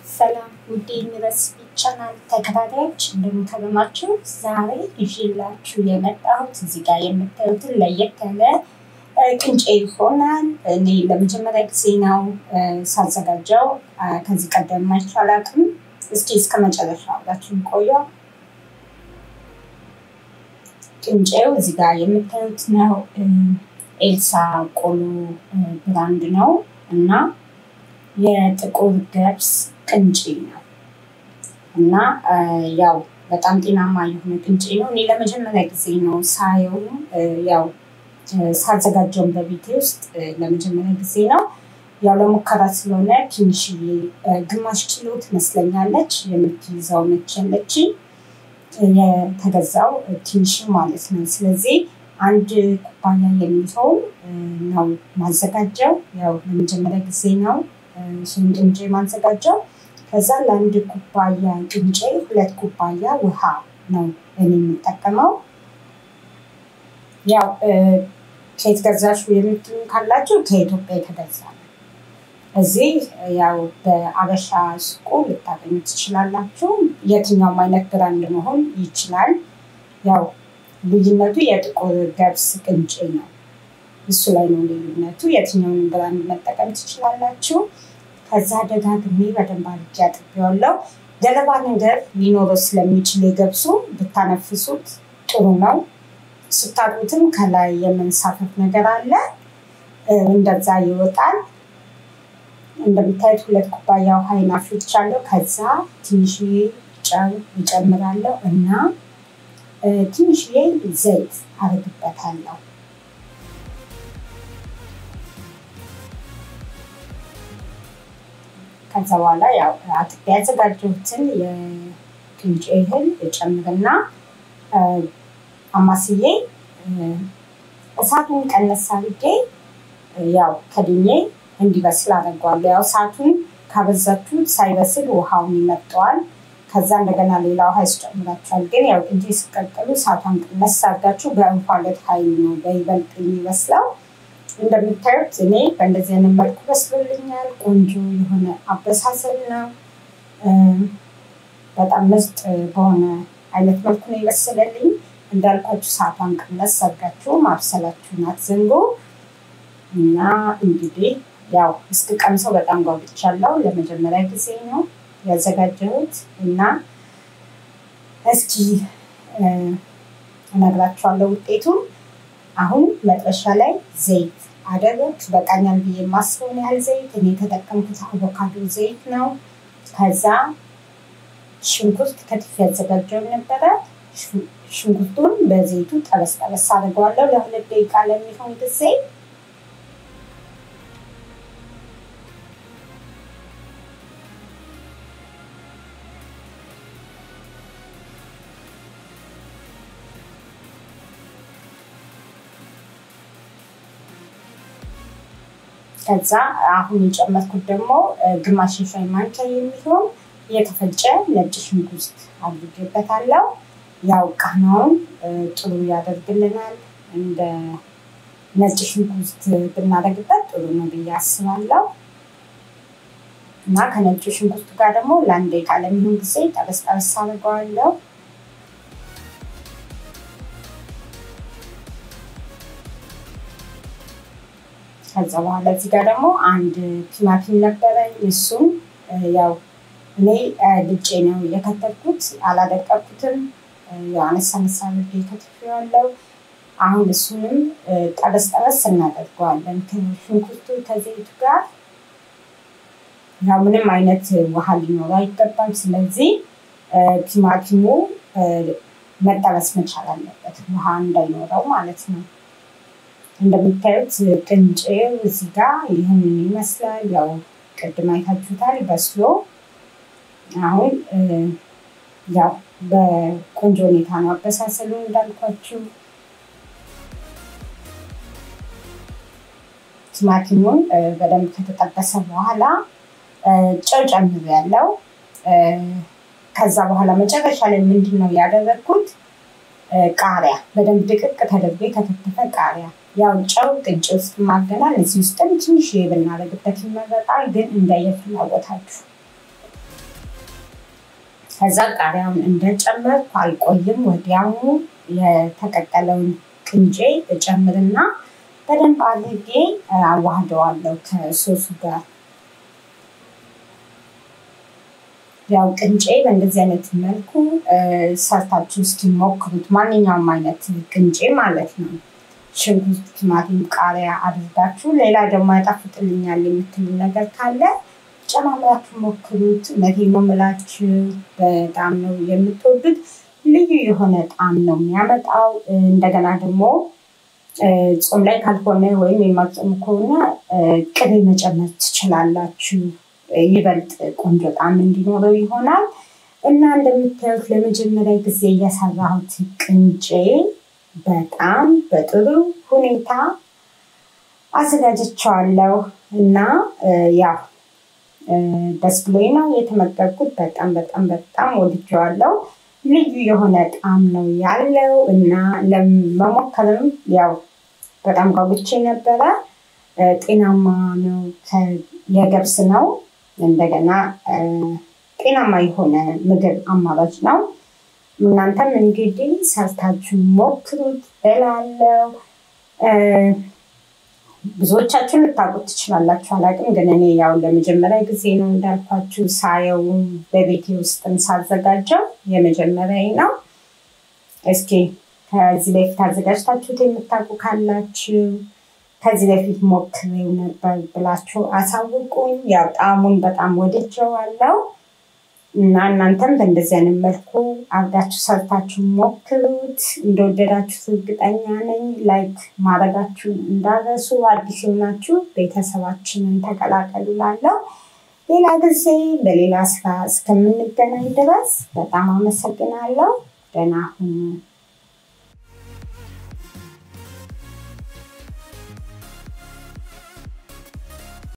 ሰላም ውድ ዩኒቨርሲቲ ቻናል ተከታታዮች እንደምታገማችሁ፣ ዛሬ ይዤላችሁ የመጣሁት እዚህ ጋር የምታዩትን ለየት ያለ ቅንጬ ይሆናል። እኔ ለመጀመሪያ ጊዜ ነው ሳዘጋጀው፣ ከዚህ ቀደም አይቼው አላውቅም። እስኪ እስከ መጨረሻ አብራችሁን ቆዩ። ቅንጬው እዚህ ጋር የምታዩት ነው። ኤልሳ ቆሎ ብራንድ ነው እና የጥቁር ገብስ ቅንጬ ነው እና ያው በጣም ጤናማ የሆነ ቅንጬ ነው። እኔ ለመጀመሪያ ጊዜ ነው ሳየው፣ ያው ሳዘጋጀውን በቤቴ ውስጥ ለመጀመሪያ ጊዜ ነው። ያው ለሙከራ ስለሆነ ትንሽዬ ግማሽ ኪሎ ትመስለኛለች የምትይዘው ነች ያለችኝ የተገዛው ትንሽ ማለት ነው። ስለዚህ አንድ ኩባያ የሚሆን ነው ማዘጋጀው። ያው ለመጀመሪያ ጊዜ ነው ይህን ቅንጬ ማዘጋጀው። ከዛ ለአንድ ኩባያ ቅንጬ ሁለት ኩባያ ውሃ ነው እኔ የምጠቀመው። ያው ከየት ገዛሹ የምትሉ ካላችሁ ከኢትዮጵያ የተገዛ ነው። እዚህ ያው በአበሻ ሱቁ ልታገኙ ትችላላችሁ። የትኛውም አይነት ብራንድ መሆን ይችላል። ያው ልዩነቱ የጥቁር ገብስ ቅንጬ ነው። እሱ ላይ ነው ልዩነቱ። የትኛውንም ብራንድ መጠቀም ትችላላችሁ። ከዛ ደጋግሜ በደንብ አድርጌ አጥቤዋለሁ። ገለባ ነገር ሊኖረው ስለሚችል የገብሱ ብታነፍሱት ጥሩ ነው። ስታጡትም ከላይ የመንሳፈፍ ነገር አለ፣ እንደዛ ይወጣል። እንደምታዩት ሁለት ኩባያ ውሃ አፍልቻለሁ። ከዛ ትንሽዬ ጨው እጨምራለሁ እና ትንሽዬ ዘይት አረግበታለሁ። ከዛ በኋላ ያው አጥቤ ያዘጋጀሁትን የቅንጬ እህል እጨምርና አማስዬ እሳቱን ቀነስ አድርጌ ያው ከድኜ እንዲበስል አደርገዋለሁ። ያው እሳቱን ካበዛችሁት ሳይበስል ውሃውን ይመጠዋል። ከዛ እንደገና ሌላ ውሃ ያስጨምራችኋል። ግን ያው ቅንጬ ሲቀቅሉ እሳቷን ቀነስ አድርጋችሁ በእንፋሎት ኃይል ነው በይበልጥ የሚበስለው። እንደምታዩት እኔ በእንደዚህ አይነት መልኩ በስሎልኛል። ቆንጆ የሆነ አበሳሰል ነው። በጣም ምርጥ በሆነ አይነት መልኩ ነው የበሰለልኝ። እንዳልኳችሁ ሰዓቷን ቀነስ አድርጋችሁ ማብሰላችሁን አትዘንጉ እና እንግዲህ ያው እስክቀምሰው በጣም ጓጉቻለሁ። ለመጀመሪያ ጊዜ ነው ያዘጋጀሁት እና እስኪ እነግራችኋለሁ ውጤቱን። አሁን መጥበሻ ላይ ዘይት አደረግ በቃኛል ብዬ የማስበውን ያህል ዘይት እኔ የተጠቀምኩት አቮካዶ ዘይት ነው። ከዛ ሽንኩርት ከትፍ ያዘጋጀውን ነበረ። ሽንኩርቱን በዘይቱ ጠበስ ጠበስ አድርገዋለሁ ለሁለት ደቂቃ ለሚሆን ጊዜ። ከዛ አሁን የጨመርኩት ደግሞ ግማሽ የሻይ ማንኪያ የሚሆን የተፈጨ ነጭ ሽንኩርት አድርጌበታለሁ። ያው ቃናውን ጥሩ ያደርግልናል። እንደ ነጭ ሽንኩርት ብናደርግበት ጥሩ ነው ብዬ አስባለሁ። እና ከነጭ ሽንኩርቱ ጋር ደግሞ ለአንድ ደቂቃ ለሚሆን ጊዜ ጠበስ ጠበስ አድርገዋለሁ። ከዛ በኋላ እዚህ ጋር ደግሞ አንድ ቲማቲም ነበረኝ። እሱም ያው እኔ ልጬ ነው የከተፍኩት፣ አላደቀኩትም። ያው አነሳ አነሳ አድርጌ ከትፌዋለሁ። አሁን እሱንም ጠበስ ጠበስ እናደርገዋለን ከሽንኩርቱ ከዘይቱ ጋር። ያው ምንም አይነት ውሃ ሊኖረው አይገባም። ስለዚህ ቲማቲሙ መጠበስ መቻል አለበት፣ ውሃ እንዳይኖረው ማለት ነው። እንደምታዩት ቅንጬው እዚህ ጋር ይህንን ይመስላል። ያው ቅድም አይታችሁታል በስሎ። አሁን ያው በቆንጆ ሁኔታ ነው አበሳሰሉ እንዳልኳችሁ። ቲማቲሙን በደንብ ከተጠበሰ በኋላ ጨው ጨምሬያለሁ። ከዛ በኋላ መጨረሻ ላይ ምንድን ነው ያደረግኩት? ቃሪያ በደንብ ድቅቅ ተደርጎ የተከተፈ ቃሪያ ያው ጨው ቅንጬ ውስጥ ማገናል እዚህ ውስጥም ትንሽ ብናደርግበት ይመረጣል፣ ግን እንደየፍላጎታችሁ ከዛ ቃሪያውን እንደጨመርኩ አልቆይም፣ ወዲያውኑ የተቀቀለውን ቅንጬ እጨምርና በደንብ አድርጌ አዋህደዋለሁ ከሶሱ ጋር። ያው ቅንጬ በእንደዚህ አይነት መልኩ ሰርታችሁ እስኪ ሞክሩት። ማንኛውም አይነት ቅንጬ ማለት ነው። ሽንኩርት፣ ቲማቲም፣ ቃሪያ አድርጋችሁ ሌላ ደግሞ ያጣፍጥልኛል የምትሉ ነገር ካለ ጨማምራችሁ ሞክሩት። እውነቴን ነው የምላችሁ፣ በጣም ነው የምትወዱት። ልዩ የሆነ ጣዕም ነው የሚያመጣው። እንደገና ደግሞ ጾም ላይ ካልሆነ ወይም የማትጾሙ ከሆነ ቅቤ መጨመር ትችላላችሁ። ይበልጥ ቆንጆ ጣዕም እንዲኖረው ይሆናል እና እንደምታዩት ለመጀመሪያ ጊዜ እየሰራሁት ቅንጬ በጣም በጥሩ ሁኔታ አዘጋጀቸዋለሁ እና ያው ደስ ብሎኝ ነው የተመገብኩት። በጣም በጣም በጣም ወድጀዋለሁ። ልዩ የሆነ ጣዕም ነው ያለው እና ለመሞከርም ያው በጣም ጓጉቼ ነበረ። ጤናማ ነው፣ የገብስ ነው። እንደገና ጤናማ የሆነ ምግብ አማራጭ ነው። እናንተም እንግዲህ ሰርታችሁ ሞክሩት እላለሁ። ብዙዎቻችሁን ልታውቁት ትችላላችሁ፣ አላውቅም። ግን እኔ ያው ለመጀመሪያ ጊዜ ነው እንዳልኳችሁ ሳየው በቤቴ ውስጥም ሳዘጋጀው የመጀመሪያ ነው። እስኪ ከዚህ በፊት አዘጋጅታችሁት የምታውቁ ካላችሁ ከዚህ በፊት ሞክሬው ነበር ብላችሁ አሳውቁኝ። ያው ጣዕሙን በጣም ወድጀዋለሁ እና እናንተም በእንደዚህ አይነት መልኩ አርጋችሁ ሰርታችሁ ሞክሩት። እንደወደዳችሁት እርግጠኛ ነኝ። ላይክ ማድረጋችሁ እንዳረሱ። አዲስ የሆናችሁ ቤተሰባችንን ተቀላቀሉ። ላለው ሌላ ጊዜ በሌላ ስራ እስከምንገናኝ ድረስ በጣም አመሰግናለሁ። ደህና ሁኑ።